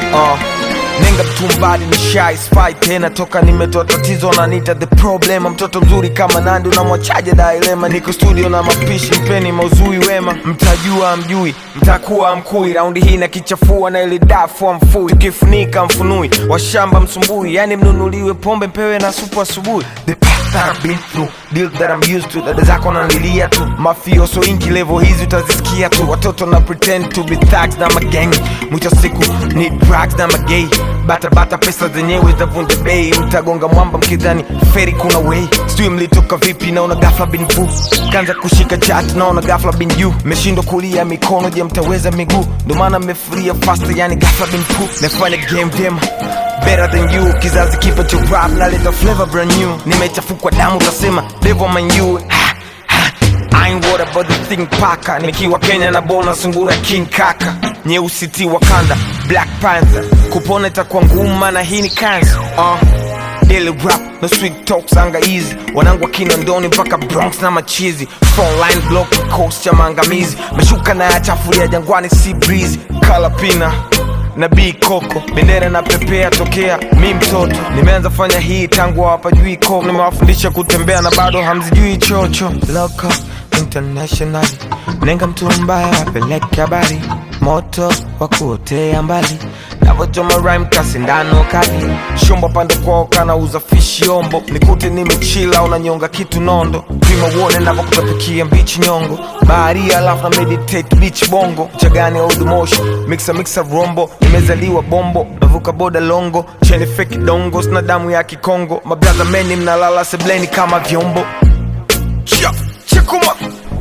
uh. Nenga mtumbadi ni shy spy tena toka nimetoa tatizo nanita the problem mtoto mzuri kama Nandi unamwachaje dilema niko studio na mapishi mpeni mauzui wema mtajua mjui mtakuwa mkui raundi hii na kichafua na ile dafu mfui tukifunika mfunui washamba msumbui yani mnunuliwe pombe mpewe na supu asubuhi the path that I've been through deal that I'm used to dada zako nanilia tu mafioso ingi level hizi utazisikia tu watoto na pretend to be thugs na magang mwisho siku ni drugs na magay bata bata pesa zenyewe zavunja bei mtagonga mwamba mkidhani feri kuna way sijui mlitoka vipi naona gafla bin vu kanza kushika chat naona gafla bin you meshindwa kulia mikono je mtaweza miguu ndo maana mmefuria faster yani gafla bin fu mefanya game vyema better than you kizazi kipa cha rap naleta flavor brand new nimechafukwa damu utasema devil man you ha, ha. I ain't worried about the thing paka nikiwa Kenya na bona sungura king kaka nyeusi ti Wakanda Black Panther kupona itakuwa ngumu na hii ni cancer uh. Daily rap no sweet talks anga easy wanangu wa Kinondoni mpaka Bronx na machizi frontline block coast cha maangamizi meshuka na yachafulia jangwani sea breeze kala pina na B Coco bendera na pepea tokea mi mtoto nimeanza fanya hii tangu hawapajui ko nimewafundisha kutembea na bado hamzijui chocho Loco international nenga mtu mbaya apeleke habari moto wa kuotea mbali navochoma rhyme kasindano kali shumba pande kwao kanauza fishi ombo nikute nimechila unanyonga kitu nondo pima uone navokutapikia mbichi nyongo bahari alafu na meditate beach bongo chagani old motion mixa mixa rombo nimezaliwa bombo navuka boda longo cheni feki dongo sina damu ya kikongo mabraza meni mnalala sebleni kama vyombo Chia, chikuma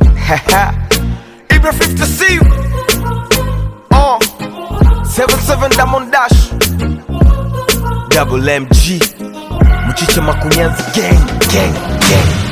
Ibra 50 see you uh, 77 Diamond Dash Double MG Mchicha Makunyanzi gang gang gang